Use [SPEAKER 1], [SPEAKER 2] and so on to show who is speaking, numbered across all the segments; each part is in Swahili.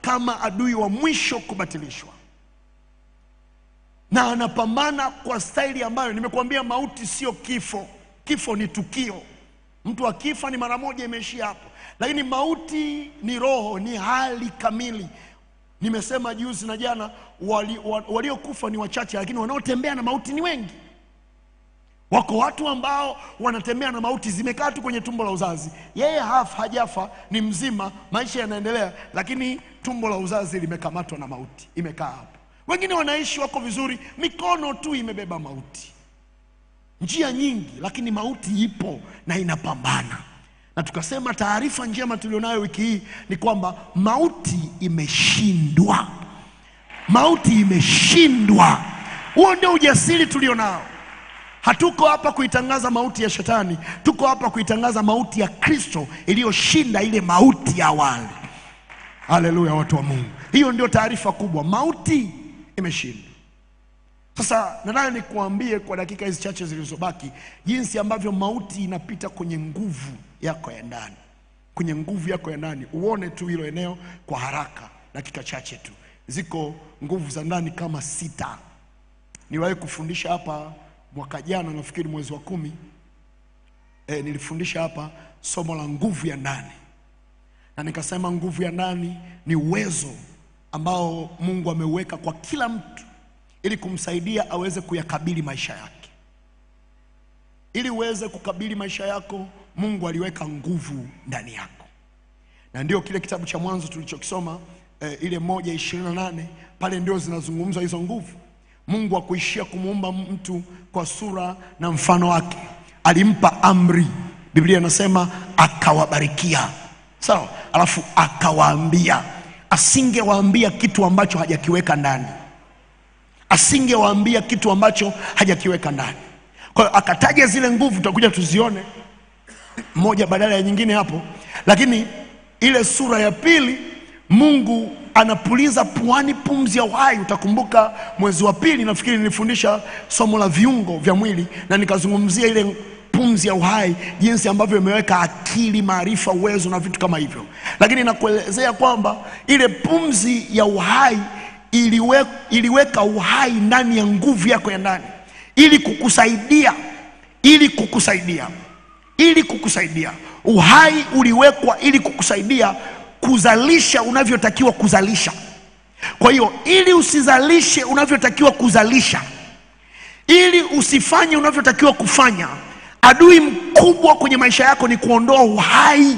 [SPEAKER 1] kama adui wa mwisho kubatilishwa, na anapambana kwa staili ambayo nimekuambia, mauti sio kifo. Kifo ni tukio, mtu akifa ni mara moja, imeishia hapo. Lakini mauti ni roho, ni hali kamili. Nimesema juzi na jana, waliokufa wali waliokufa ni wachache, lakini wanaotembea na mauti ni wengi. Wako watu ambao wanatembea na mauti, zimekaa tu kwenye tumbo la uzazi. Yeye haf, hajafa, ni mzima, maisha yanaendelea, lakini tumbo la uzazi limekamatwa na mauti, imekaa hapo. Wengine wanaishi wako vizuri, mikono tu imebeba mauti, njia nyingi, lakini mauti ipo na inapambana. Na tukasema taarifa njema tulionayo wiki hii ni kwamba mauti imeshindwa, mauti imeshindwa. Huo ndio ujasiri tulionao. Hatuko hapa kuitangaza mauti ya shetani, tuko hapa kuitangaza mauti ya Kristo iliyoshinda ile mauti ya awali. Haleluya, watu wa Mungu, hiyo ndio taarifa kubwa, mauti imeshindwa. Sasa nataka nikuambie kwa dakika hizi chache zilizobaki, jinsi ambavyo mauti inapita kwenye nguvu yako ya ndani, kwenye nguvu yako ya ndani. Uone tu hilo eneo kwa haraka, dakika chache tu. Ziko nguvu za ndani kama sita. Niliwahi kufundisha hapa mwaka jana, nafikiri mwezi wa kumi, e, nilifundisha hapa somo la nguvu ya ndani, na nikasema nguvu ya ndani ni uwezo ambao Mungu ameuweka kwa kila mtu ili kumsaidia aweze kuyakabili maisha yake. Ili uweze kukabili maisha yako, Mungu aliweka nguvu ndani yako, na ndio kile kitabu cha Mwanzo tulichokisoma e, ile moja ishirini na nane pale ndio zinazungumzwa hizo nguvu. Mungu hakuishia kumuumba mtu kwa sura na mfano wake, alimpa amri. Biblia inasema akawabarikia, sawa, alafu akawaambia. Asingewaambia kitu ambacho hajakiweka ndani, asingewaambia kitu ambacho hajakiweka ndani. Kwa hiyo akataja zile nguvu, tutakuja tuzione moja badala ya nyingine hapo, lakini ile sura ya pili Mungu anapuliza puani pumzi ya uhai. Utakumbuka mwezi wa pili nafikiri nilifundisha somo la viungo vya mwili na nikazungumzia ile pumzi ya uhai, jinsi ambavyo imeweka akili, maarifa, uwezo na vitu kama hivyo, lakini nakuelezea kwamba ile pumzi ya uhai iliwe, iliweka uhai ndani ya nguvu yako ya ndani ili kukusaidia, ili kukusaidia, ili kukusaidia. Uhai uliwekwa ili kukusaidia kuzalisha unavyotakiwa kuzalisha. Kwa hiyo ili usizalishe unavyotakiwa kuzalisha, ili usifanye unavyotakiwa kufanya, adui mkubwa kwenye maisha yako ni kuondoa uhai,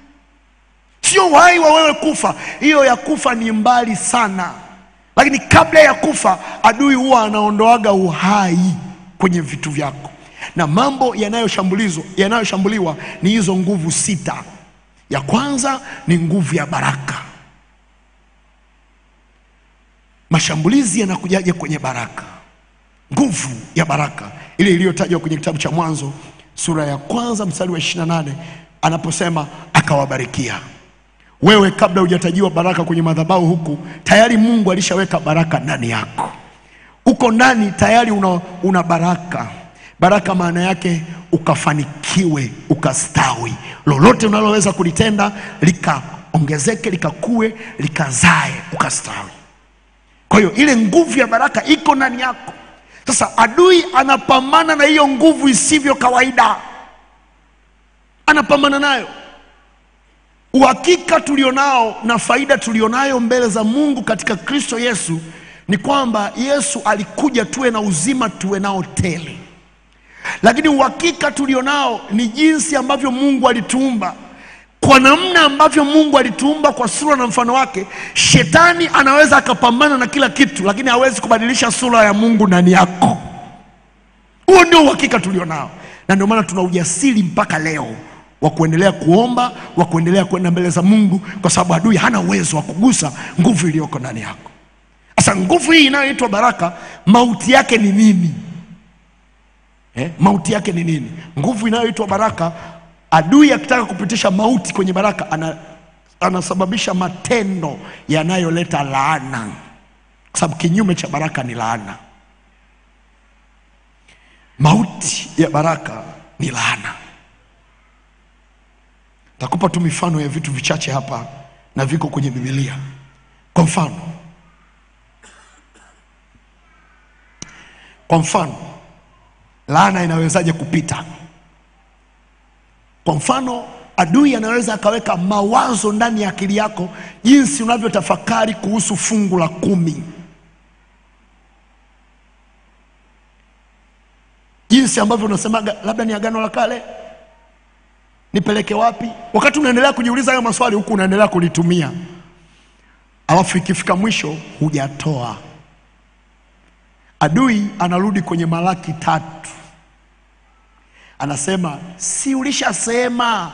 [SPEAKER 1] sio uhai wa wewe kufa. Hiyo ya kufa ni mbali sana, lakini kabla ya kufa adui huwa anaondoaga uhai kwenye vitu vyako, na mambo yanayoshambuliwa yanayoshambuliwa ni hizo nguvu sita. Ya kwanza ni nguvu ya baraka. Mashambulizi yanakujaje kwenye baraka? Nguvu ya baraka ile iliyotajwa kwenye kitabu cha Mwanzo sura ya kwanza mstari wa 28 anaposema akawabarikia. Wewe kabla hujatajiwa baraka kwenye madhabahu huku, tayari Mungu alishaweka baraka ndani yako. Uko ndani tayari una, una baraka. Baraka maana yake ukafanikiwe, ukastawi, lolote unaloweza kulitenda likaongezeke, likakue, likazae, ukastawi. Kwa hiyo ile nguvu ya baraka iko ndani yako. Sasa adui anapambana na hiyo nguvu isivyo kawaida, anapambana nayo. Uhakika tulionao na faida tulionayo mbele za Mungu katika Kristo Yesu ni kwamba Yesu alikuja tuwe na uzima, tuwe nao tele lakini uhakika tulionao ni jinsi ambavyo Mungu alituumba. Kwa namna ambavyo Mungu alituumba kwa sura na mfano wake, shetani anaweza akapambana na kila kitu, lakini hawezi kubadilisha sura ya Mungu ndani yako. Huo ndio uhakika tulionao, na ndio maana tuna ujasiri mpaka leo wa kuendelea kuomba, wa kuendelea kwenda mbele za Mungu, kwa sababu adui hana uwezo wa kugusa nguvu iliyoko ndani yako. Sasa nguvu hii inayoitwa baraka, mauti yake ni nini? Eh, mauti yake ni nini? Nguvu inayoitwa baraka, adui akitaka kupitisha mauti kwenye baraka ana, anasababisha matendo yanayoleta laana, kwa sababu kinyume cha baraka ni laana. Mauti ya baraka ni laana. Takupa tu mifano ya vitu vichache hapa na viko kwenye Biblia. Kwa mfano, kwa mfano, laana inawezaje kupita? Kwa mfano, adui anaweza akaweka mawazo ndani ya akili yako jinsi unavyotafakari kuhusu fungu la kumi, jinsi ambavyo unasemaga labda ni agano la kale, nipeleke wapi? Wakati unaendelea kujiuliza hayo maswali, huku unaendelea kulitumia, alafu ikifika mwisho hujatoa. Adui anarudi kwenye Malaki tatu, anasema si ulishasema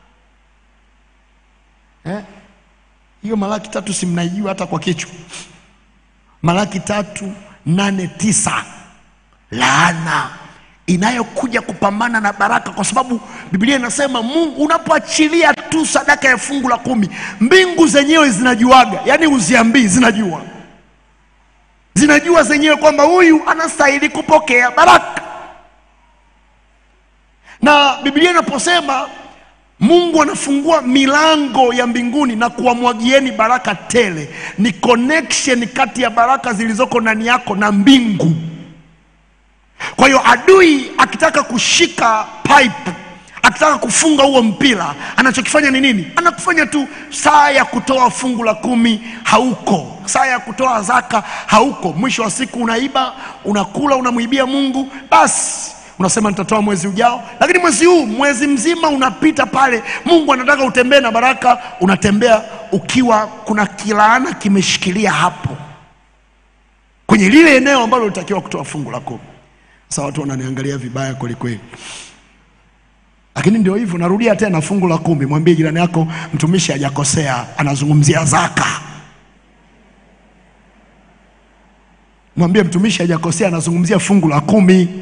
[SPEAKER 1] eh? Hiyo Malaki tatu si mnaijua hata kwa kichwa? Malaki tatu nane tisa laana inayokuja kupambana na baraka, kwa sababu Biblia inasema Mungu unapoachilia tu sadaka ya fungu la kumi, mbingu zenyewe zinajuaga, yaani uziambii, zinajua zinajua zenyewe kwamba huyu anastahili kupokea baraka. Na Biblia inaposema Mungu anafungua milango ya mbinguni na kuwamwagieni baraka tele, ni connection kati ya baraka zilizoko ndani yako na mbingu. Kwa hiyo adui akitaka kushika pipe, akitaka kufunga huo mpira, anachokifanya ni nini? Anakufanya tu saa ya kutoa fungu la kumi hauko, saa ya kutoa zaka hauko. Mwisho wa siku unaiba, unakula, unamwibia Mungu, basi unasema nitatoa mwezi ujao, lakini mwezi huu, mwezi mzima unapita pale. Mungu anataka utembee na baraka, unatembea ukiwa kuna kilaana kimeshikilia hapo kwenye lile eneo ambalo ulitakiwa kutoa fungu la kumi. Sasa watu wananiangalia vibaya kwelikweli, lakini ndio hivyo. Narudia tena, fungu la kumi. Mwambie jirani yako, mtumishi hajakosea, anazungumzia zaka. Mwambie mtumishi hajakosea, anazungumzia fungu la kumi.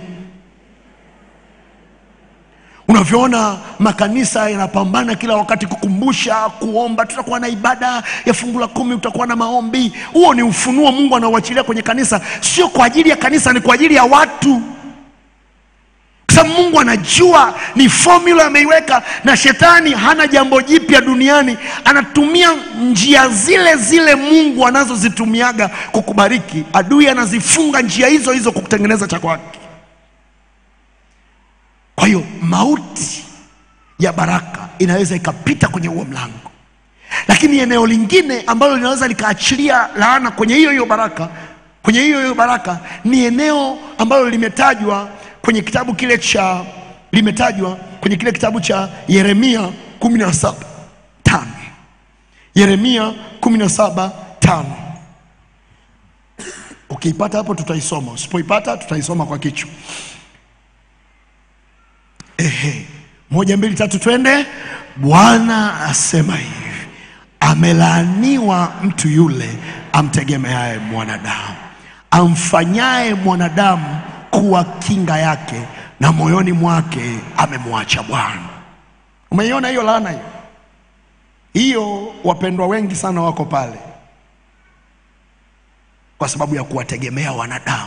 [SPEAKER 1] Unavyoona makanisa yanapambana kila wakati kukumbusha, kuomba, tutakuwa na ibada ya fungu la kumi, utakuwa na maombi. Huo ni ufunuo Mungu anauachilia kwenye kanisa, sio kwa ajili ya kanisa, ni kwa ajili ya watu, kwa sababu Mungu anajua ni formula ameiweka, na shetani hana jambo jipya duniani. Anatumia njia zile zile Mungu anazozitumiaga kukubariki. Adui anazifunga njia hizo hizo kukutengeneza cha kwake. Kwa hiyo mauti ya baraka inaweza ikapita kwenye huo mlango, lakini eneo lingine ambalo linaweza likaachilia laana kwenye hiyo hiyo baraka, kwenye hiyo hiyo baraka ni eneo ambalo limetajwa kwenye kitabu kile cha limetajwa kwenye kile kitabu cha Yeremia kumi na saba tano Yeremia kumi na saba tano Ukiipata hapo tutaisoma, usipoipata tutaisoma kwa kichwa. Ehe, moja mbili tatu, twende. Bwana asema hivi, amelaaniwa mtu yule amtegemeaye mwanadamu, amfanyaye mwanadamu kuwa kinga yake, na moyoni mwake amemwacha Bwana. Umeiona hiyo laana hiyo? Hiyo wapendwa wengi sana wako pale kwa sababu ya kuwategemea wanadamu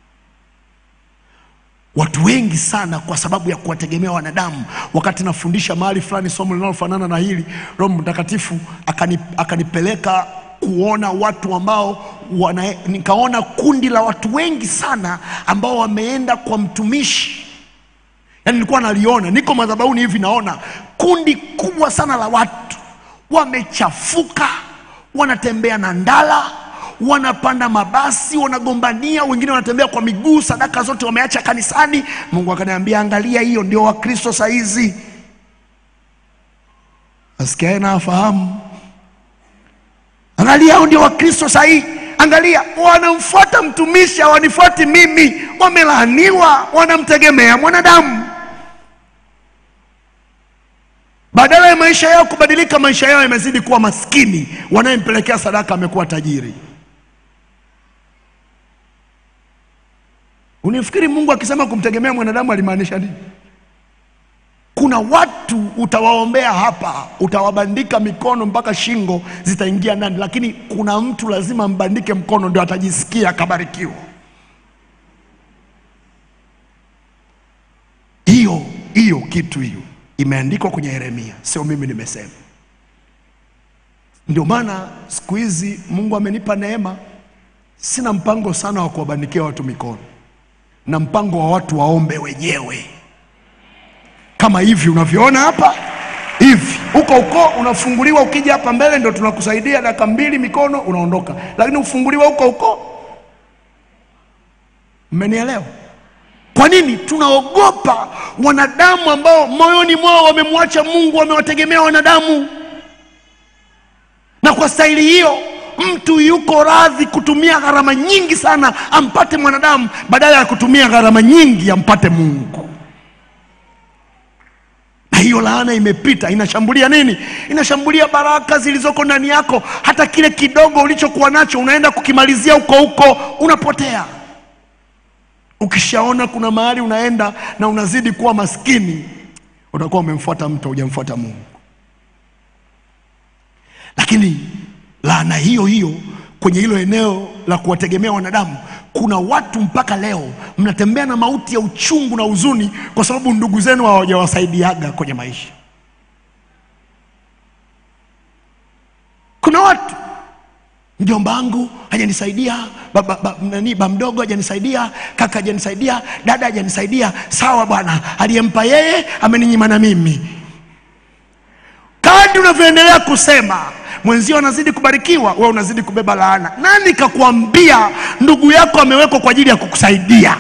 [SPEAKER 1] watu wengi sana kwa sababu ya kuwategemea wanadamu. Wakati nafundisha mahali fulani somo linalofanana na hili, Roho Mtakatifu akani, akanipeleka kuona watu ambao wana, nikaona kundi la watu wengi sana ambao wameenda kwa mtumishi. Yaani nilikuwa naliona, niko madhabahuni hivi, naona kundi kubwa sana la watu wamechafuka, wanatembea na ndala wanapanda mabasi, wanagombania, wengine wanatembea kwa miguu, sadaka zote wameacha kanisani. Mungu akaniambia, angalia, hiyo ndio Wakristo saa hizi. Asikiae na afahamu, angalia, hao ndio Wakristo saa hii. Angalia, wanamfuata mtumishi, hawanifuati mimi. Wamelaaniwa, wanamtegemea mwanadamu. Badala ya maisha yao kubadilika, maisha yao yamezidi kuwa maskini. Wanayempelekea sadaka amekuwa tajiri. Unifikiri Mungu akisema kumtegemea mwanadamu alimaanisha nini? Kuna watu utawaombea hapa, utawabandika mikono mpaka shingo zitaingia ndani, lakini kuna mtu lazima mbandike mkono ndio atajisikia akabarikiwa. Hiyo hiyo kitu hiyo imeandikwa kwenye Yeremia, sio mimi nimesema. Ndio maana siku hizi Mungu amenipa neema, sina mpango sana wa kuwabandikia watu mikono, na mpango wa watu waombe wenyewe, kama hivi unavyoona hapa hivi. Huko huko unafunguliwa, ukija hapa mbele ndio tunakusaidia dakika mbili, mikono unaondoka, lakini ufunguliwa huko huko. Mmenielewa? Kwa nini tunaogopa wanadamu ambao moyoni mwao wamemwacha Mungu, wamewategemea wanadamu? Na kwa staili hiyo mtu yuko radhi kutumia gharama nyingi sana ampate mwanadamu badala ya kutumia gharama nyingi ampate Mungu. Na hiyo laana imepita, inashambulia nini? Inashambulia baraka zilizoko ndani yako. Hata kile kidogo ulichokuwa nacho unaenda kukimalizia huko huko, unapotea. Ukishaona kuna mahali unaenda na unazidi kuwa maskini, utakuwa umemfuata mtu, hujamfuata Mungu. Lakini laana hiyo hiyo kwenye hilo eneo la kuwategemea wanadamu, kuna watu mpaka leo mnatembea na mauti ya uchungu na huzuni, kwa sababu ndugu zenu hawajawasaidiaga kwenye maisha. Kuna watu mjomba wangu hajanisaidia, baba ba, nani ba mdogo hajanisaidia, kaka hajanisaidia, dada hajanisaidia. Sawa bwana, aliyempa yeye ameninyima na mimi. Kadri unavyoendelea kusema mwenzio anazidi kubarikiwa, wewe unazidi kubeba laana. Nani kakuambia ndugu yako amewekwa kwa ajili ya kukusaidia?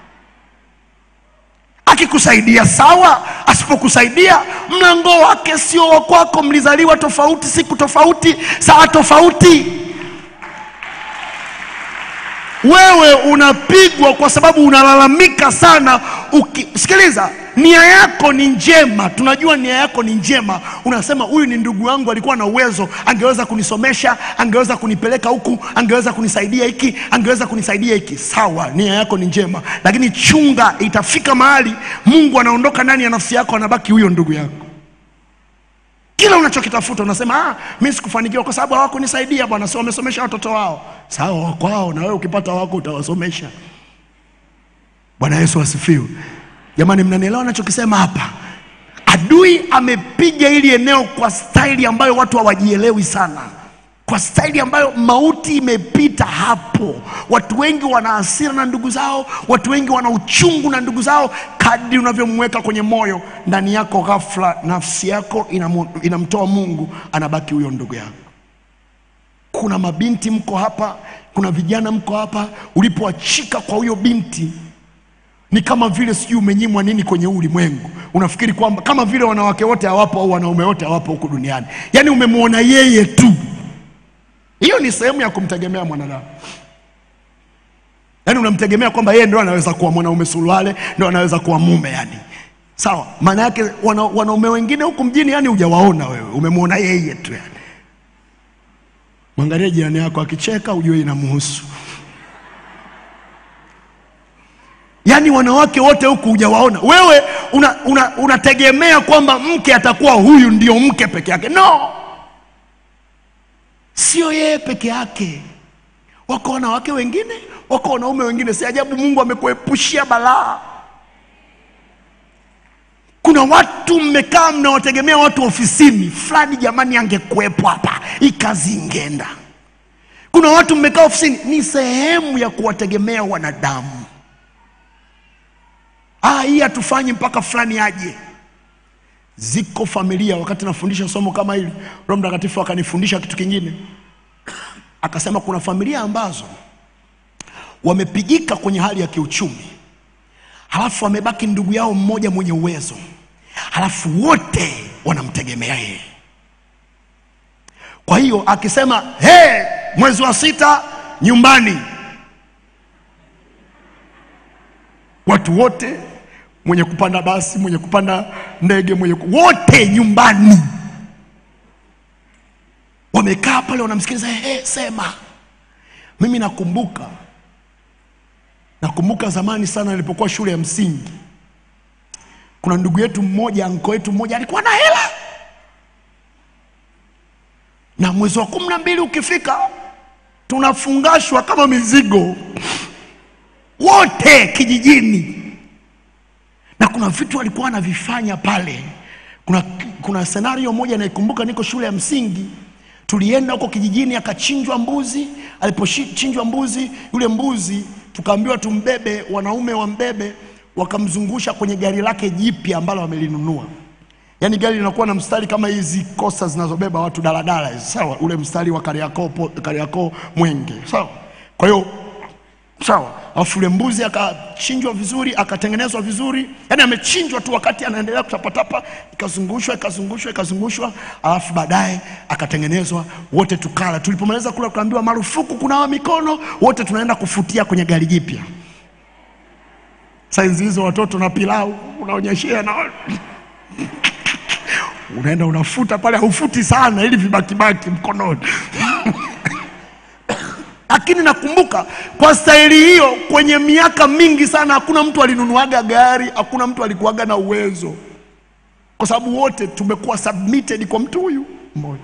[SPEAKER 1] Akikusaidia sawa, asipokusaidia mlango wake sio wa kwako. Mlizaliwa tofauti, siku tofauti, saa tofauti. Wewe unapigwa kwa sababu unalalamika sana. Uki, sikiliza, nia yako ni njema, tunajua nia yako ni njema. Unasema huyu ni ndugu yangu, alikuwa na uwezo, angeweza kunisomesha, angeweza kunipeleka huku, angeweza kunisaidia hiki, angeweza kunisaidia hiki. Sawa, nia yako ni njema, lakini chunga, itafika mahali Mungu anaondoka ndani ya nafsi yako, anabaki huyo ndugu yako. Kila unachokitafuta unasema ah, mimi sikufanikiwa kwa sababu hawakunisaidia bwana, si wamesomesha watoto wao. Sawa, wako wao, na wewe ukipata wako utawasomesha. Bwana Yesu asifiwe. Jamani, mnanielewa nachokisema hapa? Adui amepiga hili eneo kwa staili ambayo watu hawajielewi sana, kwa staili ambayo mauti imepita hapo. Watu wengi wana hasira na ndugu zao, watu wengi wana uchungu na ndugu zao. Kadri unavyomweka kwenye moyo, ndani yako, ghafla nafsi yako inamu, inamtoa Mungu, anabaki huyo ndugu yako. Kuna mabinti mko hapa, kuna vijana mko hapa, ulipoachika kwa huyo binti ni kama vile sijui umenyimwa nini kwenye huu ulimwengu. Unafikiri kwamba kama vile wanawake wote hawapo au wanaume wote hawapo huku duniani, yaani umemwona yeye tu. Hiyo ni sehemu ya kumtegemea mwanadamu, yaani unamtegemea kwamba yeye ndo anaweza kuwa mwanaume suruale, ndo anaweza kuwa mume yani. Sawa, maana yake wana, wanaume wengine huku mjini yani hujawaona wewe, umemwona yeye tu yani. Mwangalie jirani yako akicheka, ujue inamhusu. Yaani wanawake wote huku hujawaona wewe, unategemea una, una kwamba mke atakuwa huyu ndio mke peke yake. No, sio yeye peke yake, wako wanawake wengine, wako wanaume wengine. Si ajabu Mungu amekuepushia balaa. Kuna watu mmekaa mnawategemea watu ofisini fulani, jamani, angekuwepo hapa hii kazi ingeenda. Kuna watu mmekaa ofisini, ni sehemu ya kuwategemea wanadamu. Ah, hii hatufanyi mpaka fulani aje. Ziko familia, wakati nafundisha somo kama hili, Roho Mtakatifu akanifundisha kitu kingine, akasema kuna familia ambazo wamepigika kwenye hali ya kiuchumi, halafu wamebaki ndugu yao mmoja mwenye uwezo, halafu wote wanamtegemea yeye. Kwa hiyo akisema hey, mwezi wa sita nyumbani watu wote, mwenye kupanda basi, mwenye kupanda ndege, mwenye ku... wote nyumbani wamekaa pale wanamsikiliza. Hey, sema. Mimi nakumbuka, nakumbuka zamani sana nilipokuwa shule ya msingi, kuna ndugu yetu mmoja, anko yetu mmoja alikuwa na hela, na mwezi wa kumi na mbili ukifika tunafungashwa kama mizigo wote kijijini, na kuna vitu alikuwa anavifanya pale. Kuna, kuna senario moja naikumbuka, niko shule ya msingi, Tulienda huko kijijini, akachinjwa mbuzi. Alipochinjwa mbuzi, yule mbuzi tukaambiwa tumbebe, wanaume wambebe, wakamzungusha kwenye gari lake jipya ambalo wamelinunua. Yaani gari linakuwa na mstari kama hizi kosta zinazobeba watu daladala hizi, sawa, ule mstari wa Kariakoo po- Kariakoo Mwenge, sawa. Kwa hiyo sawa, alafu yule mbuzi akachinjwa vizuri, akatengenezwa vizuri, yaani amechinjwa tu wakati anaendelea kutapatapa, ikazungushwa ikazungushwa ikazungushwa, alafu baadaye akatengenezwa, wote tukala. Tulipomaliza kula, tukaambiwa marufuku kunawa mikono, wote tunaenda kufutia kwenye gari jipya. Saizi hizo watoto na pilau unaonyeshea na unaenda unafuta pale, haufuti sana ili vibakibaki mkononi. Lakini nakumbuka kwa staili hiyo, kwenye miaka mingi sana, hakuna mtu alinunuaga gari, hakuna mtu alikuwaga na uwezo, kwa sababu wote tumekuwa submitted kwa mtu huyu mmoja.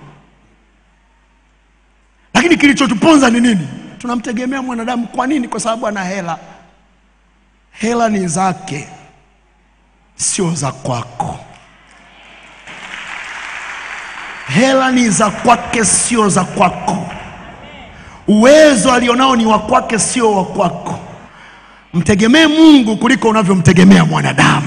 [SPEAKER 1] Lakini kilichotuponza ni nini? Tunamtegemea mwanadamu. Kwa nini? Kwa sababu ana hela. Hela ni zake, sio za kwako. Hela ni za kwake, sio za kwako. Uwezo alionao ni wa kwake, sio wa kwako. Mtegemee Mungu kuliko unavyomtegemea mwanadamu.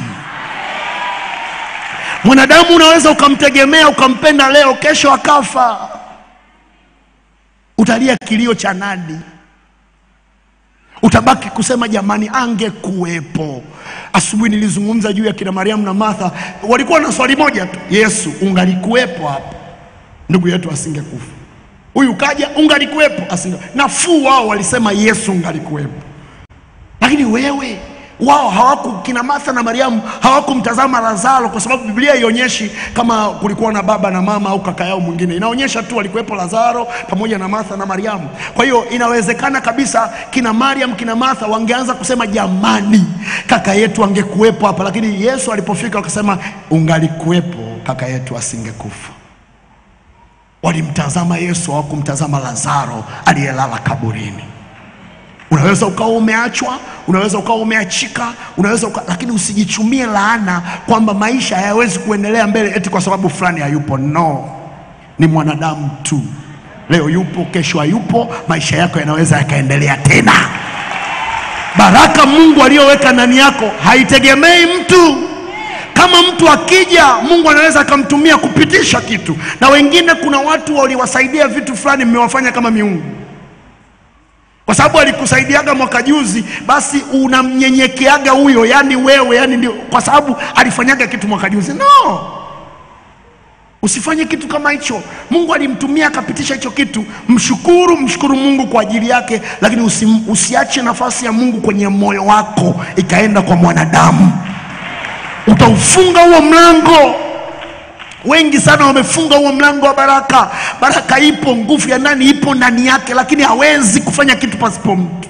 [SPEAKER 1] Mwanadamu unaweza ukamtegemea ukampenda leo, kesho akafa, utalia kilio cha nani? Utabaki kusema jamani, angekuwepo. Asubuhi nilizungumza juu ya kina Mariamu na Martha, walikuwa na swali moja tu, Yesu, ungalikuwepo hapa, ndugu yetu asingekufa. Huyu kaja, ungalikuwepo, asinge. Nafuu wao walisema Yesu, ungalikuwepo. Lakini wewe wao hawaku kina Martha na Mariamu hawakumtazama Lazaro, kwa sababu Biblia haionyeshi kama kulikuwa na baba na mama au kaka yao mwingine. Inaonyesha tu walikuwepo Lazaro pamoja na Martha na Mariamu. Kwa hiyo inawezekana kabisa kina Mariam kina Martha wangeanza kusema jamani, kaka yetu angekuwepo hapa, lakini Yesu alipofika wakasema ungalikuwepo, kaka yetu asingekufa. Walimtazama Yesu, hawakumtazama Lazaro aliyelala kaburini. Unaweza ukawa umeachwa, unaweza ukawa umeachika, unaweza uka... lakini usijichumie laana kwamba maisha hayawezi kuendelea mbele eti kwa sababu fulani hayupo. No, ni mwanadamu tu. Leo yupo, kesho hayupo. Maisha yako yanaweza yakaendelea tena. Baraka Mungu aliyoweka ndani yako haitegemei mtu. Kama mtu akija, Mungu anaweza akamtumia kupitisha kitu, na wengine, kuna watu waliwasaidia vitu fulani, mmewafanya kama miungu kwa sababu alikusaidiaga mwaka juzi, basi unamnyenyekeaga huyo, yani wewe, yani ndio kwa sababu alifanyaga kitu mwaka juzi. No, usifanye kitu kama hicho. Mungu alimtumia akapitisha hicho kitu, mshukuru, mshukuru Mungu kwa ajili yake, lakini usi, usiache nafasi ya Mungu kwenye moyo wako ikaenda kwa mwanadamu, utaufunga huo mlango. Wengi sana wamefunga huo mlango wa baraka. Baraka ipo, nguvu ya ndani ipo ndani yake, lakini hawezi kufanya kitu pasipo mtu.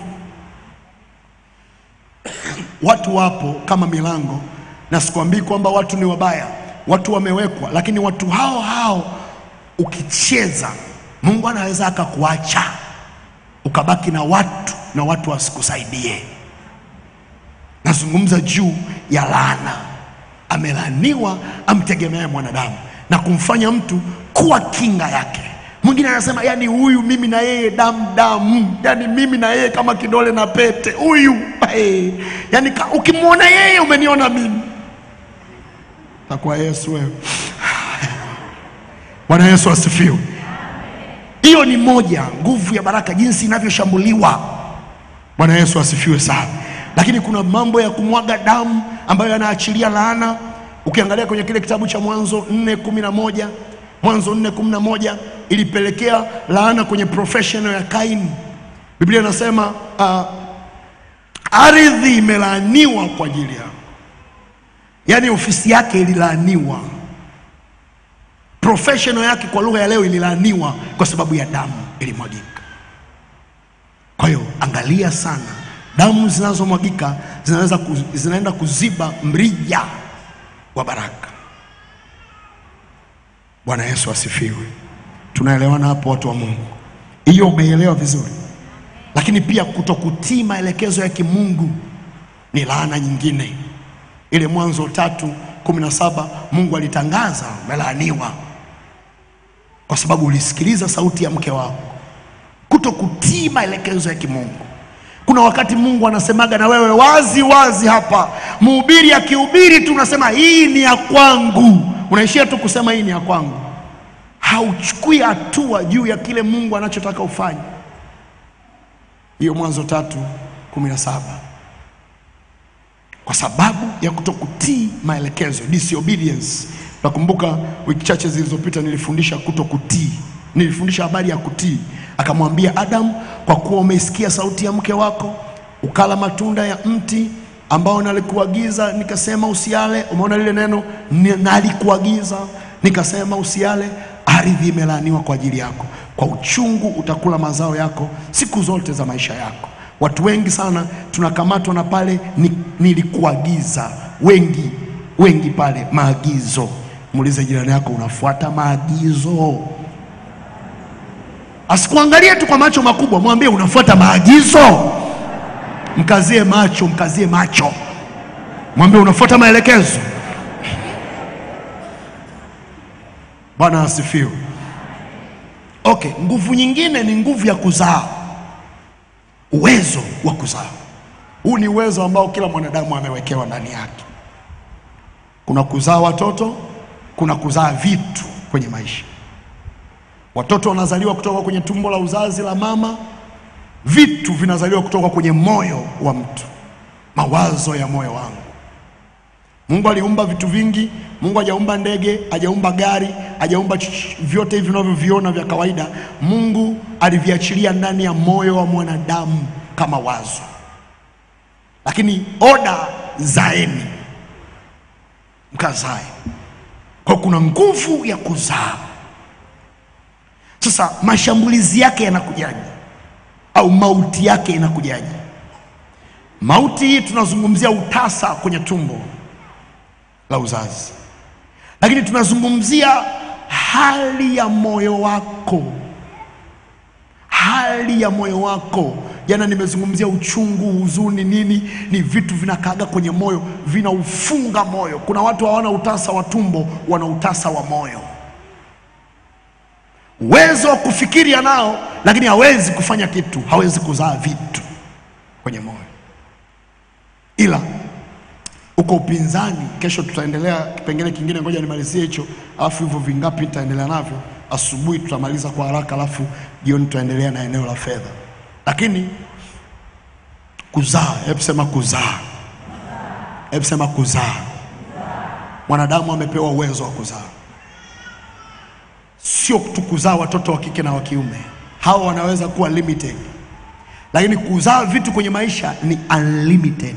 [SPEAKER 1] Watu wapo kama milango, na sikwambii kwamba watu ni wabaya, watu wamewekwa, lakini watu hao hao ukicheza, Mungu anaweza akakuacha ukabaki na watu na watu wasikusaidie. Nazungumza juu ya laana amelaaniwa amtegemee mwanadamu na kumfanya mtu kuwa kinga yake. Mwingine anasema yani, huyu mimi na yeye damu damu, yani mimi na yeye kama kidole na pete, huyu hey. Yani ukimwona yeye umeniona mimi. Takuwa Yesu wewe. Bwana Yesu asifiwe. Hiyo ni moja nguvu ya baraka, jinsi inavyoshambuliwa. Bwana Yesu asifiwe sana. Lakini kuna mambo ya kumwaga damu ambayo yanaachilia laana. Ukiangalia kwenye kile kitabu cha Mwanzo nne kumi na moja Mwanzo nne kumi na moja ilipelekea laana kwenye professional ya Kaini. Biblia inasema uh, ardhi imelaaniwa kwa ajili yao, yaani ofisi yake ililaaniwa, professional yake kwa lugha ya leo ililaaniwa kwa sababu ya damu ilimwagika. Kwa hiyo angalia sana damu zinazomwagika zinaweza kuz, zinaenda kuziba mrija wa baraka. Bwana Yesu asifiwe. Tunaelewana hapo, watu wa Mungu? Hiyo umeelewa vizuri, lakini pia kutokutii maelekezo ya kimungu ni laana nyingine. Ile Mwanzo tatu kumi na saba Mungu alitangaza umelaaniwa. kwa sababu ulisikiliza sauti ya mke wako, kuto kutii maelekezo ya kimungu. Kuna wakati Mungu anasemaga na wewe wazi wazi hapa, mhubiri akihubiri tu unasema hii ni ya kwangu, unaishia tu kusema hii ni ya kwangu, hauchukui hatua juu ya kile Mungu anachotaka ufanye. Hiyo Mwanzo tatu kumi na saba kwa sababu ya kutokutii maelekezo disobedience. Nakumbuka wiki chache zilizopita nilifundisha kutokutii, nilifundisha habari ya kutii. Akamwambia Adam, kwa kuwa umeisikia sauti ya mke wako ukala matunda ya mti ambao nalikuagiza nikasema usiale. Umeona lile neno ni- nalikuagiza nikasema usiale, ardhi imelaaniwa kwa ajili yako, kwa uchungu utakula mazao yako siku zote za maisha yako. Watu wengi sana tunakamatwa na pale ni, nilikuagiza. Wengi wengi pale maagizo. Muulize jirani yako, unafuata maagizo? Asikuangalie tu kwa macho makubwa, mwambie unafuata maagizo. Mkazie macho, mkazie macho, mwambie unafuata maelekezo. Bwana asifiwe. Okay, nguvu nyingine ni nguvu ya kuzaa uwezo wa kuzaa. Huu ni uwezo ambao kila mwanadamu amewekewa ndani yake. Kuna kuzaa watoto, kuna kuzaa vitu kwenye maisha. Watoto wanazaliwa kutoka kwenye tumbo la uzazi la mama, vitu vinazaliwa kutoka kwenye moyo wa mtu, mawazo ya moyo wangu. Mungu aliumba vitu vingi. Mungu hajaumba ndege, hajaumba gari, hajaumba ch- vyote hivi vinavyoviona vya kawaida. Mungu aliviachilia ndani ya moyo wa mwanadamu kama wazo, lakini oda zaeni, mkazae. Kwa kuna nguvu ya kuzaa. Sasa mashambulizi yake yanakujaje, au mauti yake inakujaje? Mauti hii tunazungumzia utasa kwenye tumbo la uzazi, lakini tunazungumzia hali ya moyo wako, hali ya moyo wako. Jana nimezungumzia uchungu, huzuni, nini, ni vitu vinakaaga kwenye moyo, vinaufunga moyo. Kuna watu hawana utasa wa tumbo, wana utasa wa moyo. Uwezo wa kufikiri anao, lakini hawezi kufanya kitu, hawezi kuzaa vitu kwenye moyo, ila uko upinzani. Kesho tutaendelea kipengele kingine, ngoja nimalizie hicho, alafu hivyo vingapi nitaendelea navyo. Asubuhi tutamaliza kwa haraka, alafu jioni tutaendelea na eneo la fedha. Lakini kuzaa, hebu sema kuzaa, hebu sema kuzaa. Mwanadamu amepewa uwezo wa kuzaa, sio tu kuzaa watoto wa kike na wa kiume, hawa wanaweza kuwa limited, lakini kuzaa vitu kwenye maisha ni unlimited.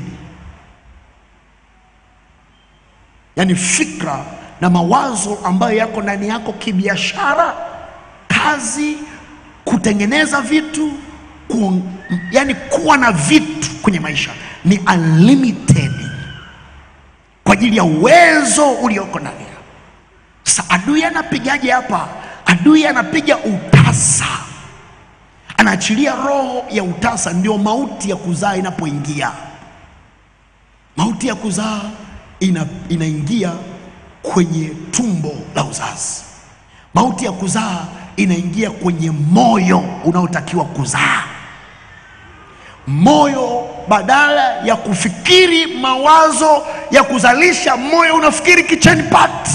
[SPEAKER 1] yaani fikra na mawazo ambayo yako ndani yako kibiashara, kazi, kutengeneza vitu ku, yani kuwa na vitu kwenye maisha ni unlimited kwa ajili ya uwezo ulioko ndani yako. Sasa adui anapigaje hapa? Adui anapiga utasa, anaachilia roho ya utasa, ndio mauti ya kuzaa inapoingia. Mauti ya kuzaa ina, inaingia kwenye tumbo la uzazi. Mauti ya kuzaa inaingia kwenye moyo unaotakiwa kuzaa. Moyo badala ya kufikiri mawazo ya kuzalisha, moyo unafikiri kitchen party.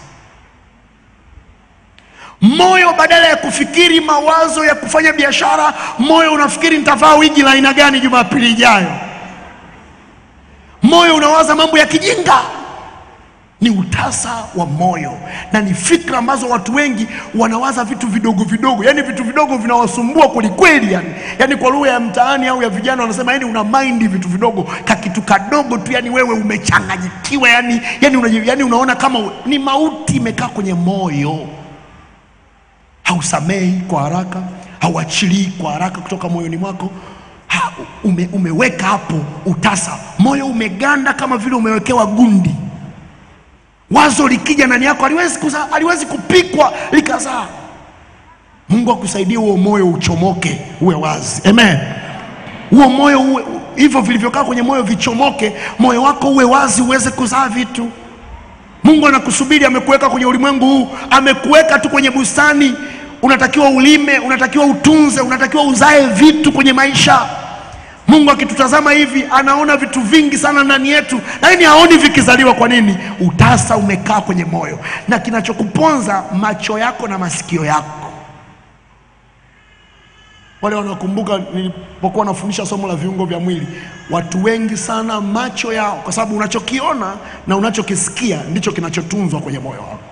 [SPEAKER 1] Moyo badala ya kufikiri mawazo ya kufanya biashara, moyo unafikiri nitavaa wigi la aina gani Jumapili ijayo. Moyo unawaza mambo ya kijinga. Ni utasa wa moyo na ni fikra ambazo watu wengi wanawaza vitu vidogo vidogo, yani vitu vidogo vinawasumbua kwelikweli, yani. Yani kwa lugha ya mtaani au ya vijana wanasema, yani una mind vitu vidogo, kakitu kadogo tu, yani wewe umechanganyikiwa, yani, yani, una, yani unaona kama u- ni mauti imekaa kwenye moyo. Hausamehi kwa haraka, hauachilii kwa haraka kutoka moyoni mwako ha, ume, umeweka hapo utasa, moyo umeganda kama vile umewekewa gundi. Wazo likija ndani yako aliwezi, kuza, aliwezi kupikwa likazaa. Mungu akusaidie huo moyo uchomoke, uwe wazi. Amen. Huo moyo uwe hivyo vilivyokaa kwenye moyo vichomoke, moyo wako uwe wazi, uweze kuzaa vitu. Mungu anakusubiri, amekuweka kwenye ulimwengu huu, amekuweka tu kwenye bustani. Unatakiwa ulime, unatakiwa utunze, unatakiwa uzae vitu kwenye maisha. Mungu akitutazama hivi anaona vitu vingi sana ndani yetu, lakini haoni vikizaliwa. Kwa nini? Utasa umekaa kwenye moyo, na kinachokuponza macho yako na masikio yako. Wale wanakumbuka nilipokuwa nafundisha somo la viungo vya mwili, watu wengi sana macho yao, kwa sababu unachokiona na unachokisikia ndicho kinachotunzwa kwenye moyo wako.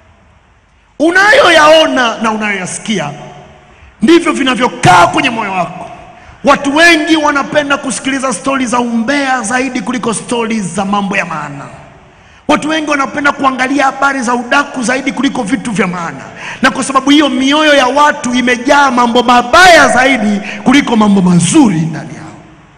[SPEAKER 1] Unayoyaona na unayoyasikia ndivyo vinavyokaa kwenye moyo wako. Watu wengi wanapenda kusikiliza stori za umbea zaidi kuliko stori za mambo ya maana. Watu wengi wanapenda kuangalia habari za udaku zaidi kuliko vitu vya maana, na kwa sababu hiyo mioyo ya watu imejaa mambo mabaya zaidi kuliko mambo mazuri ndani yao.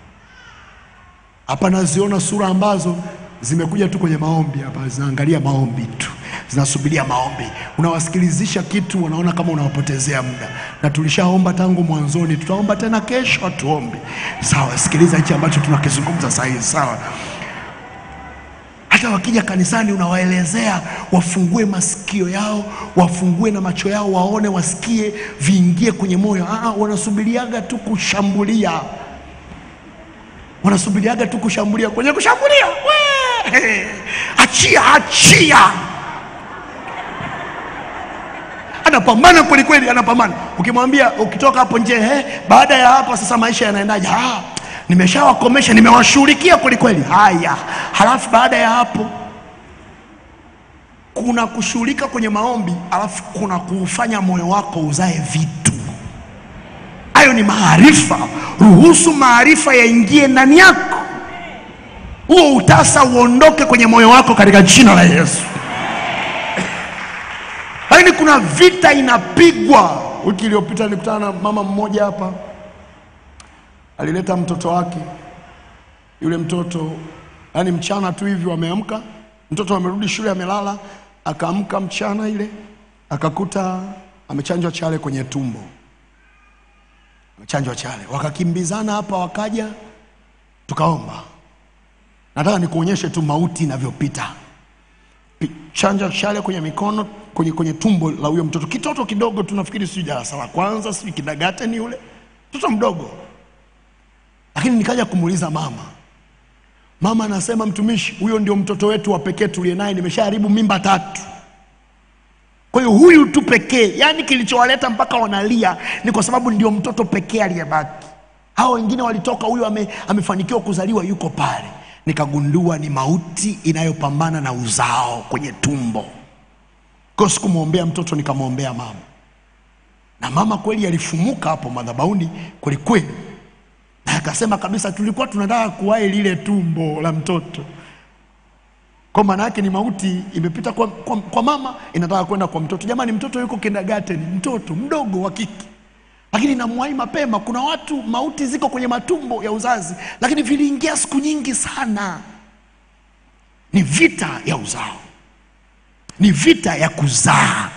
[SPEAKER 1] Hapa naziona sura ambazo zimekuja tu kwenye maombi hapa, zinaangalia maombi tu, zinasubiria maombi. Unawasikilizisha kitu, wanaona kama unawapotezea muda, na tulishaomba tangu mwanzoni, tutaomba tena kesho, hatuombi. Sawa, sikiliza hichi ambacho tunakizungumza saa hizi, sawa hata wakija kanisani unawaelezea wafungue masikio yao, wafungue na macho yao, waone, wasikie, viingie kwenye moyo. Ah, wanasubiriaga tu kushambulia, wanasubiriaga tu kushambulia. Kwenye kushambulia, we achia, achia, anapambana kweli kweli, anapambana. Ukimwambia ukitoka hapo nje, eh, baada ya hapa sasa maisha yanaendaje? Ah, nimeshawakomesha nimewashughulikia kweli kweli. Haya, halafu baada ya hapo kuna kushughulika kwenye maombi, alafu kuna kuufanya moyo wako uzae vitu. Hayo ni maarifa. Ruhusu maarifa yaingie ndani yako, huo utasa uondoke kwenye moyo wako katika jina la Yesu. Lakini kuna vita inapigwa. Wiki iliyopita nilikutana na mama mmoja hapa alileta mtoto wake. Yule mtoto yani, mchana tu hivi wameamka, mtoto amerudi shule, amelala, akaamka mchana ile akakuta amechanjwa chale kwenye tumbo, amechanjwa chale. Wakakimbizana hapa, wakaja tukaomba. Nataka nikuonyeshe tu mauti inavyopita. Pi- Chanja chale kwenye mikono, kwenye, kwenye tumbo la huyo mtoto, kitoto kidogo tu, nafikiri sijui darasa la kwanza, sijui kindergarten, yule mtoto mdogo lakini nikaja kumuuliza mama. Mama anasema mtumishi, huyo ndio mtoto wetu wa pekee tuliye naye, nimeshaharibu mimba tatu. Kwa hiyo huyu tu pekee, yaani kilichowaleta mpaka wanalia ni kwa sababu ndio mtoto pekee aliyebaki. Hao wengine walitoka, huyu ame, amefanikiwa kuzaliwa, yuko pale. Nikagundua ni mauti inayopambana na uzao kwenye tumbo. Kwa hiyo sikumwombea mtoto, nikamwombea mama, na mama kweli alifumuka hapo madhabahuni kwelikweli na akasema kabisa, tulikuwa tunataka kuwahi lile tumbo la mtoto. Kwa maana yake ni mauti imepita kwa, kwa, kwa mama inataka kwenda kwa mtoto. Jamani, mtoto yuko kindergarten, mtoto mdogo wa kike, lakini namwahi mapema. Kuna watu mauti ziko kwenye matumbo ya uzazi, lakini viliingia siku nyingi sana. Ni vita ya uzao, ni vita ya kuzaa.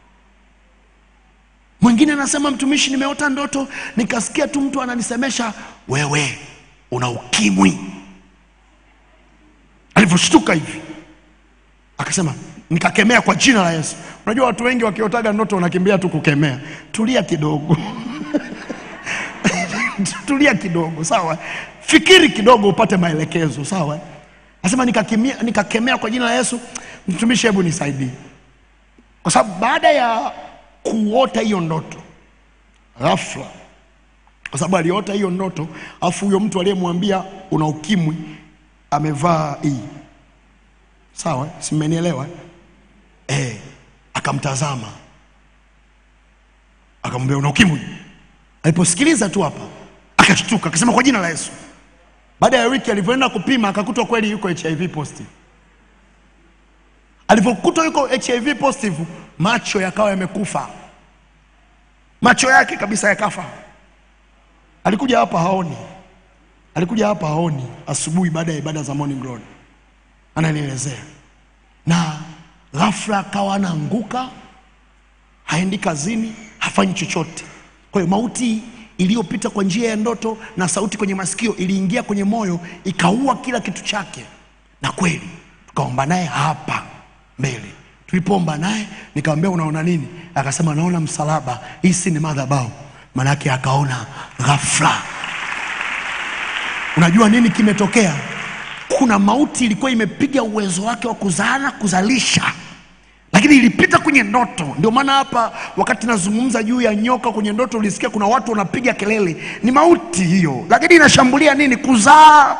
[SPEAKER 1] Mwingine anasema mtumishi, nimeota ndoto nikasikia tu mtu ananisemesha wewe una ukimwi. Alivyoshtuka hivi akasema, nikakemea kwa jina la Yesu. Unajua watu wengi wakiotaga ndoto wanakimbia tu kukemea. Tulia kidogo tulia kidogo, sawa. Fikiri kidogo upate maelekezo, sawa. Anasema nikakemea, nikakemea kwa jina la Yesu. Mtumishi, hebu nisaidie, kwa sababu baada ya kuota hiyo ndoto ghafla, kwa sababu aliota hiyo ndoto, afu huyo mtu aliyemwambia una ukimwi amevaa hii, sawa, si mmenielewa eh? Akamtazama akamwambia una ukimwi. Aliposikiliza tu hapa akashtuka, akasema kwa jina la Yesu. Baada ya wiki alivyoenda kupima akakutwa kweli yuko HIV positive. Alivyokutwa yuko HIV positive, macho yakawa yamekufa, macho yake kabisa yakafa. Alikuja hapa haoni, alikuja hapa haoni. Asubuhi baada ya ibada za morning glory ananielezea, na ghafla akawa anaanguka, haendi kazini, hafanyi chochote. Kwa hiyo mauti iliyopita kwa njia ya ndoto na sauti kwenye masikio iliingia kwenye moyo, ikaua kila kitu chake, na kweli tukaomba naye hapa mbili. Tulipoomba naye nikamwambia unaona nini? Akasema naona msalaba, hii si ni madhabahu. Manake akaona ghafla. Unajua nini kimetokea? Kuna mauti ilikuwa imepiga uwezo wake wa kuzaana kuzalisha, lakini ilipita kwenye ndoto. Ndio maana hapa wakati nazungumza juu ya nyoka kwenye ndoto, ulisikia kuna watu wanapiga kelele, ni mauti hiyo, lakini inashambulia nini? Kuzaa.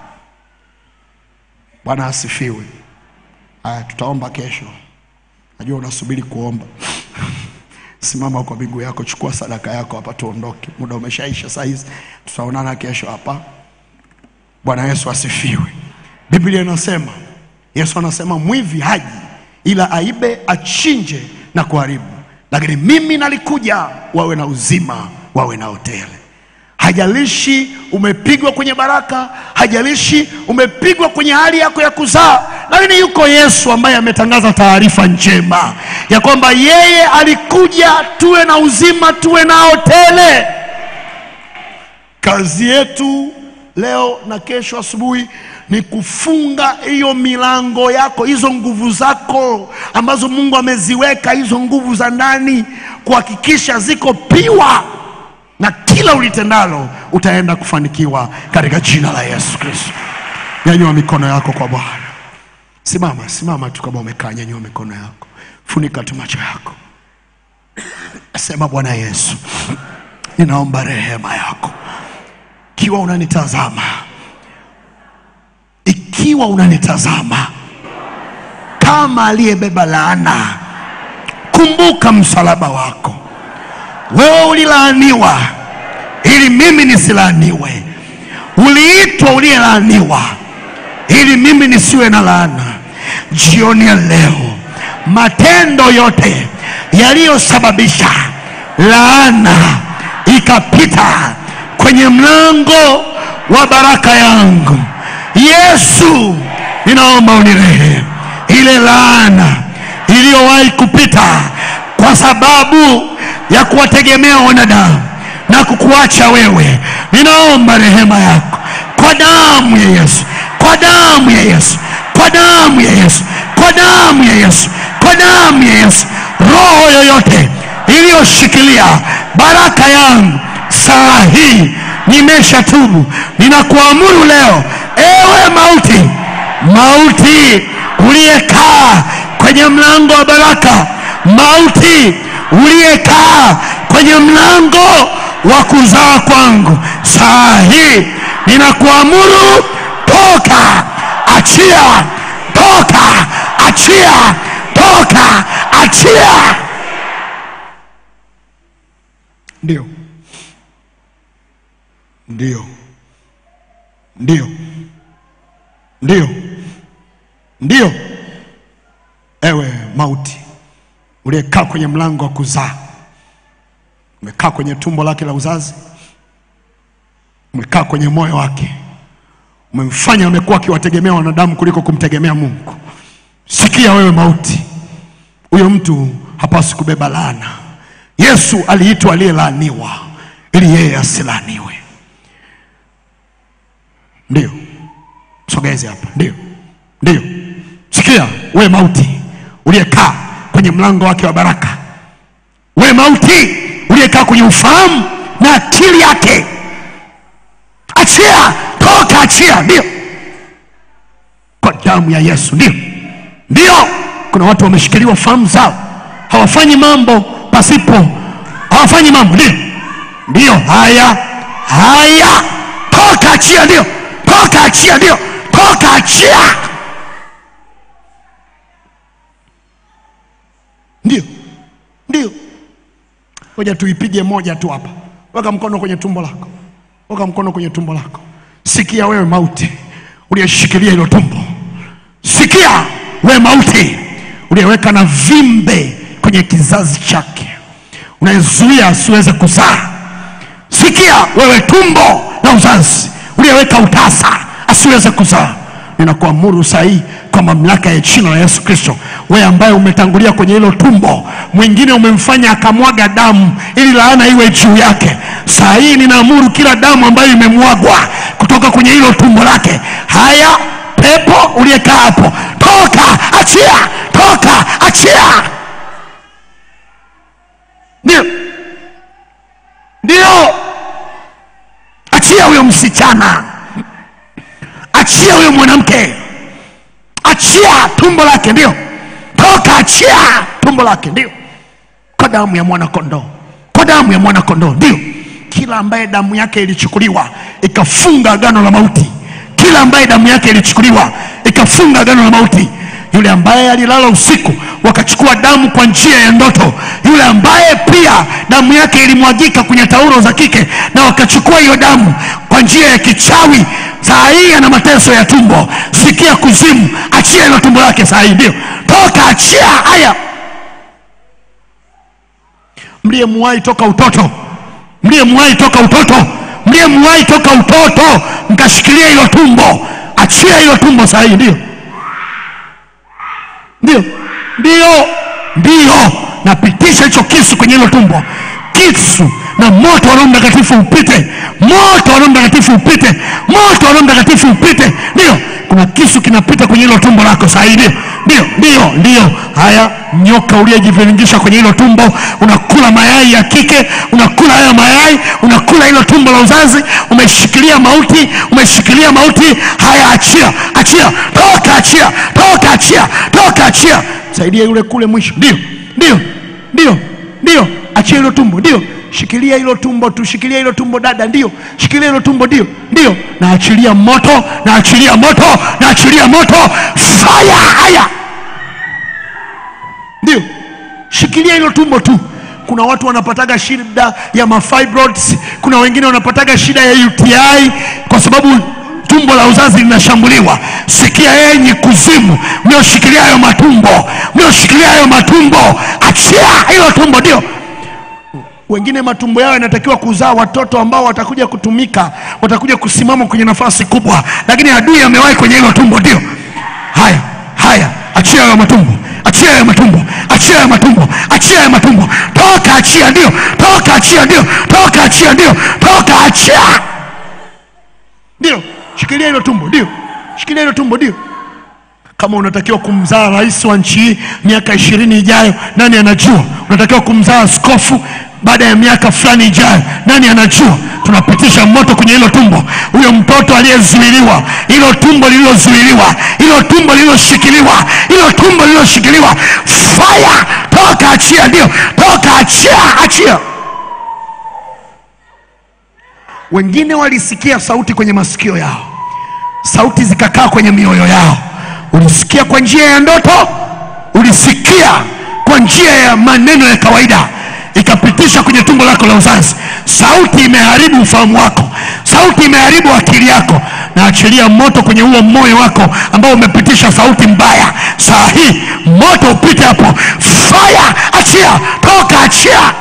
[SPEAKER 1] Bwana asifiwe. Haya, tutaomba kesho. Najua unasubiri kuomba. Simama kwa miguu yako, chukua sadaka yako hapa, tuondoke. Muda umeshaisha saa hizi, tutaonana kesho hapa. Bwana Yesu asifiwe. Biblia inasema, Yesu anasema mwivi haji ila aibe, achinje na kuharibu, lakini mimi nalikuja wawe na uzima, wawe na tele. Hajalishi umepigwa kwenye baraka, hajalishi umepigwa kwenye hali yako ya kuzaa, lakini yuko Yesu ambaye ametangaza taarifa njema ya kwamba yeye alikuja tuwe na uzima, tuwe nao tele. Kazi yetu leo na kesho asubuhi ni kufunga hiyo milango yako, hizo nguvu zako ambazo Mungu ameziweka, hizo nguvu za ndani, kuhakikisha ziko piwa na kila ulitendalo utaenda kufanikiwa katika jina la Yesu Kristo. Nyanyua mikono yako kwa Bwana. Simama, simama tu kama umekaa, nyanyua mikono yako, funika tu macho yako, sema Bwana Yesu, ninaomba rehema yako. Ikiwa unanitazama, ikiwa unanitazama kama aliyebeba laana, kumbuka msalaba wako. Wewe ulilaaniwa ili mimi nisilaaniwe, uliitwa uliyelaaniwa ili mimi nisiwe na laana. Jioni ya leo, matendo yote yaliyosababisha laana ikapita kwenye mlango wa baraka yangu, Yesu, ninaomba unirehemu. Ile laana iliyowahi kupita kwa sababu ya kuwategemea wanadamu na kukuacha wewe, ninaomba rehema yako kwa damu ya Yesu, kwa damu ya Yesu, kwa damu ya Yesu, kwa damu ya Yesu, kwa damu ya Yesu. Roho yoyote iliyoshikilia baraka yangu saa hii nimeshatubu, ninakuamuru leo, ewe mauti, mauti uliyekaa kwenye mlango wa baraka, mauti uliyekaa kwenye mlango wa kuzaa kwangu, saa hii ninakuamuru, toka, achia, toka, achia, toka, achia. Ndio, ndio, ndio, ndio, ndio. Ewe mauti uliyekaa kwenye mlango wa kuzaa, umekaa kwenye tumbo lake la uzazi, umekaa kwenye moyo wake, umemfanya amekuwa akiwategemea wanadamu kuliko kumtegemea Mungu. Sikia wewe mauti, huyo mtu hapaswi kubeba laana. Yesu aliitwa aliyelaaniwa ili yeye asilaaniwe. Ndio, sogeze hapa. Ndio, ndio. Sikia wewe mauti uliyekaa kwenye mlango wake wa baraka, wewe mauti uliyekaa kwenye ufahamu na akili yake, achia, toka, achia. Ndio, kwa damu ya Yesu. Ndio, ndio. Kuna watu wameshikiliwa fahamu zao, hawafanyi mambo pasipo, hawafanyi mambo. Ndio, ndio. Haya, haya, toka, achia. Ndio, toka, achia. Ndio, toka, achia. Ndio, ndio. Ngoja tuipige moja tu hapa. Weka mkono kwenye tumbo lako, weka mkono kwenye tumbo lako. Sikia wewe mauti uliyeshikilia hilo tumbo, sikia wewe mauti uliyeweka na vimbe kwenye kizazi chake, unayezuia asiweze kuzaa. Sikia wewe tumbo la uzazi uliyeweka utasa asiweze kuzaa. Ninakuamuru saa hii kwa mamlaka ya jina la Yesu Kristo, wewe ambaye umetangulia kwenye hilo tumbo, mwingine umemfanya akamwaga damu ili laana iwe juu yake. Saa hii ninaamuru kila damu ambayo imemwagwa kutoka kwenye hilo tumbo lake, haya pepo uliyekaa hapo, toka, achia, toka achia ndio ndio achia huyo msichana achia huyo mwanamke achia tumbo lake ndio toka achia tumbo lake ndio kwa damu ya mwana kondoo kwa damu ya mwana kondoo ndio kila ambaye damu yake ilichukuliwa ikafunga agano la mauti kila ambaye damu yake ilichukuliwa ikafunga agano la mauti yule ambaye alilala usiku wakachukua damu kwa njia ya ndoto yule ambaye pia damu yake ilimwagika kwenye taulo za kike na wakachukua hiyo damu kwa njia ya kichawi saa hii ana mateso ya tumbo sikia kuzimu achia hilo tumbo lake saa hii ndio toka achia haya mliyemuwahi toka utoto mliyemuwahi toka utoto mliyemuwahi toka utoto mkashikilia hilo tumbo achia hilo tumbo saa hii ndio ndio ndio ndio napitisha hicho kisu kwenye hilo tumbo kisu na moto wa roho mtakatifu upite moto wa roho mtakatifu upite moto wa roho mtakatifu upite ndio kuna kisu kinapita kwenye hilo tumbo lako saa hii ndio ndio ndio ndio haya nyoka uliyejiviringisha kwenye hilo tumbo unakula mayai ya kike unakula hayo mayai unakula hilo tumbo la uzazi umeshikilia mauti umeshikilia mauti haya achia achia toka achia toka achia toka achia saidia yule kule mwisho ndio ndio ndio ndio achia hilo tumbo ndio shikilia hilo tumbo tu shikilia hilo tumbo dada ndio shikilia hilo tumbo ndio ndio naachilia moto naachilia moto naachilia moto fire haya ndio shikilia hilo tumbo tu kuna watu wanapataga shida ya mafibroids kuna wengine wanapataga shida ya uti kwa sababu tumbo la uzazi linashambuliwa sikia enyi kuzimu mlioshikilia hayo matumbo mlioshikilia hayo matumbo achia hilo tumbo ndio wengine matumbo yao yanatakiwa kuzaa watoto ambao watakuja kutumika watakuja kusimama kwenye nafasi kubwa lakini adui amewahi kwenye hilo tumbo ndio haya haya achia hayo matumbo achia hayo matumbo achia hayo matumbo achia hayo matumbo toka achia ndio toka achia ndio toka achia ndio toka achia ndio shikilia hilo tumbo ndio shikilia hilo tumbo ndio kama unatakiwa kumzaa rais wa nchi hii miaka ishirini ijayo nani anajua unatakiwa kumzaa askofu baada ya miaka fulani ijayo nani anajua tunapitisha moto kwenye hilo tumbo huyo mtoto aliyezuiliwa hilo tumbo lililozuiliwa hilo tumbo lililoshikiliwa hilo tumbo lililoshikiliwa fire toka achia ndio toka achia achia wengine walisikia sauti kwenye masikio yao sauti zikakaa kwenye mioyo yao ulisikia kwa njia ya ndoto ulisikia kwa njia ya maneno ya kawaida ikapitisha kwenye tumbo lako la uzazi sauti imeharibu ufahamu wako sauti imeharibu akili yako na achilia moto kwenye huo moyo wako ambao umepitisha sauti mbaya saa hii moto upite hapo fire achia toka achia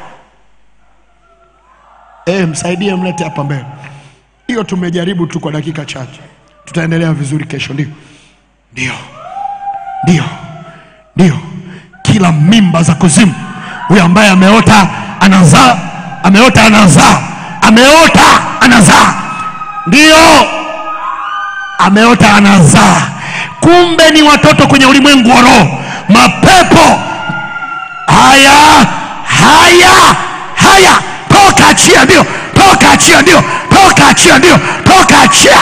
[SPEAKER 1] e, msaidie mlete hapa mbele hiyo tumejaribu tu kwa dakika chache tutaendelea vizuri kesho ndio ndio ndio ndio kila mimba za kuzimu huyo ambaye ameota anazaa ameota anazaa ameota anazaa ndio ameota anazaa kumbe ni watoto kwenye ulimwengu wa roho mapepo haya haya haya toka achia ndio toka achia ndio toka achia ndio toka achia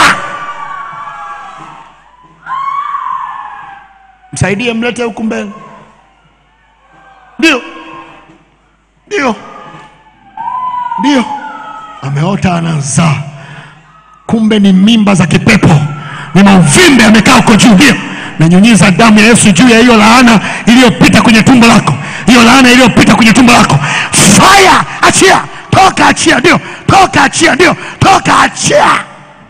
[SPEAKER 1] msaidie mlete huku mbele ndio ndio ndio ameota anazaa kumbe ni mimba za kipepo ni mauvimbe amekaa huko juu ndio nanyunyiza damu ya yesu juu ya hiyo laana iliyopita kwenye tumbo lako hiyo laana iliyopita kwenye tumbo lako fire achia toka achia ndio toka achia ndio toka achia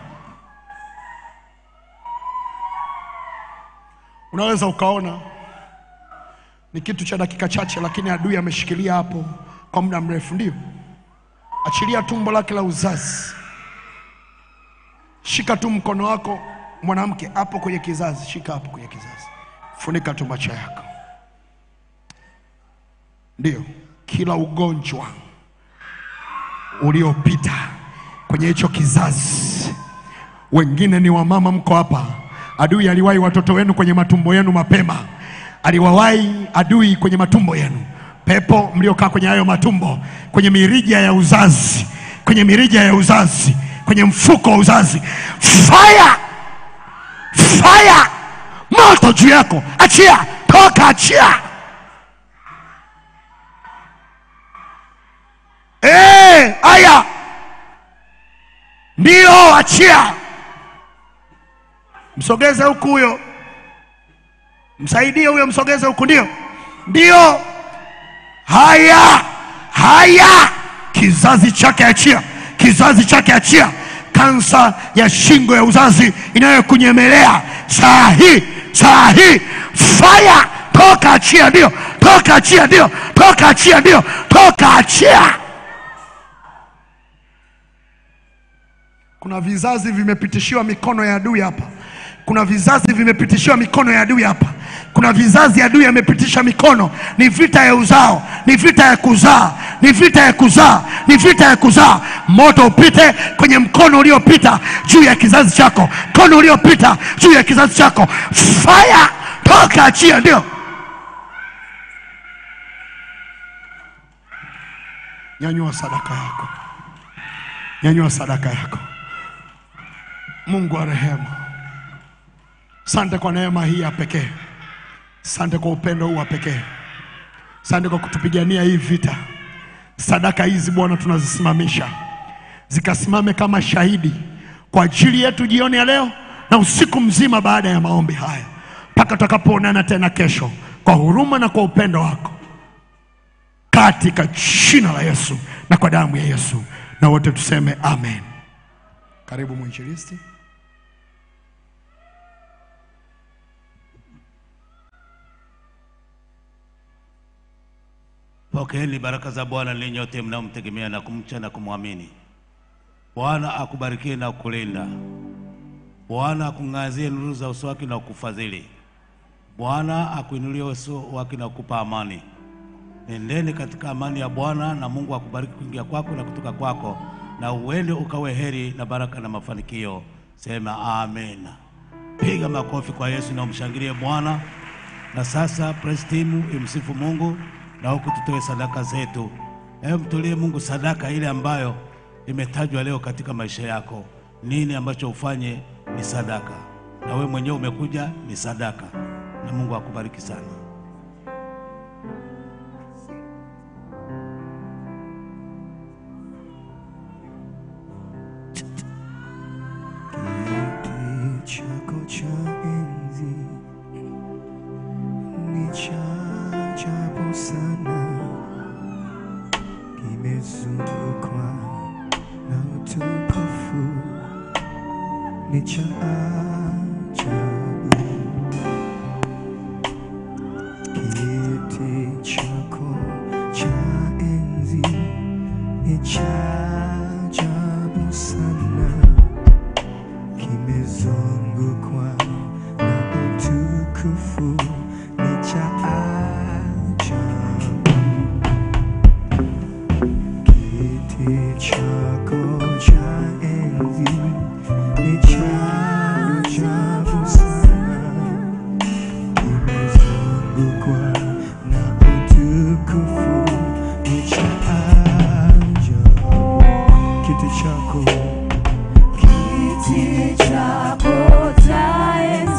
[SPEAKER 1] unaweza ukaona ni kitu cha dakika chache lakini adui ameshikilia hapo kwa muda mrefu ndio achilia tumbo lake la uzazi shika tu mkono wako mwanamke hapo kwenye kizazi shika hapo kwenye kizazi funika tu macho yako ndio kila ugonjwa uliopita kwenye hicho kizazi wengine ni wamama mko hapa adui aliwahi watoto wenu kwenye matumbo yenu mapema aliwawahi adui kwenye matumbo yenu, pepo mliokaa kwenye hayo matumbo, kwenye mirija ya uzazi, kwenye mirija ya uzazi, kwenye mfuko wa uzazi, fire fire, moto juu yako, achia, toka, achia. Eh, aya, ndio, achia, msogeze huku huyo, msaidie huyo, msogeze huku, ndio, ndio. Haya, haya, kizazi chake achia, kizazi chake achia. Kansa ya shingo ya uzazi inayokunyemelea saa hii, saa hii, fire, toka, achia, ndio, toka, achia, ndio, toka, achia, ndio, toka, achia. Kuna vizazi vimepitishiwa mikono ya adui hapa. Kuna vizazi vimepitishiwa mikono ya adui hapa. Kuna vizazi adui amepitisha mikono. Ni vita ya uzao, ni vita ya kuzaa, ni vita ya kuzaa, ni vita ya kuzaa. Moto upite kwenye mkono uliopita juu ya kizazi chako, mkono uliopita juu ya kizazi chako. Fire, toka, achia, ndio. Nyanyua sadaka yako, nyanyua sadaka yako. Mungu wa rehema, sante kwa neema hii ya pekee, sante kwa upendo huu wa pekee, sante kwa kutupigania hii vita. Sadaka hizi Bwana tunazisimamisha zikasimame kama shahidi kwa ajili yetu jioni ya leo na usiku mzima baada ya maombi haya, mpaka tutakapoonana tena kesho, kwa huruma na kwa upendo wako, katika jina la Yesu na kwa damu ya Yesu, na wote tuseme amen. Karibu mwinjilisti.
[SPEAKER 2] Pokeeni baraka za Bwana ninyi nyote mnaomtegemea na kumcha na kumwamini. Bwana akubarikie na kukulinda. Bwana akung'azie nuru za uso wake na kukufadhili. Bwana akuinulie uso wake na kukupa amani. Nendeni katika amani ya Bwana, na Mungu akubariki kuingia kwako na kutoka kwako, na uende ukawe heri na baraka na mafanikio. Sema amen. Piga makofi kwa Yesu na umshangilie Bwana. Na sasa praise team imsifu Mungu na huku tutoe sadaka zetu. Hebu mtolee Mungu sadaka ile ambayo imetajwa leo katika maisha yako. Nini ambacho ufanye ni sadaka, na wewe mwenyewe umekuja ni sadaka, na Mungu akubariki sana.
[SPEAKER 3] Kiti chako cha enzi ni cha ajabu sana, kimezungukwa na utukufu, ni cha ajabu. Kiti chako cha enzi ni cha ajabu sana kimezungukwa na utukufu, ni cha ajabu. Kiti chako cha enzi ni cha ajabu sana, kimezungukwa na utukufu, ni cha ajabu. Kiti chako
[SPEAKER 4] Kiti chako cha enzi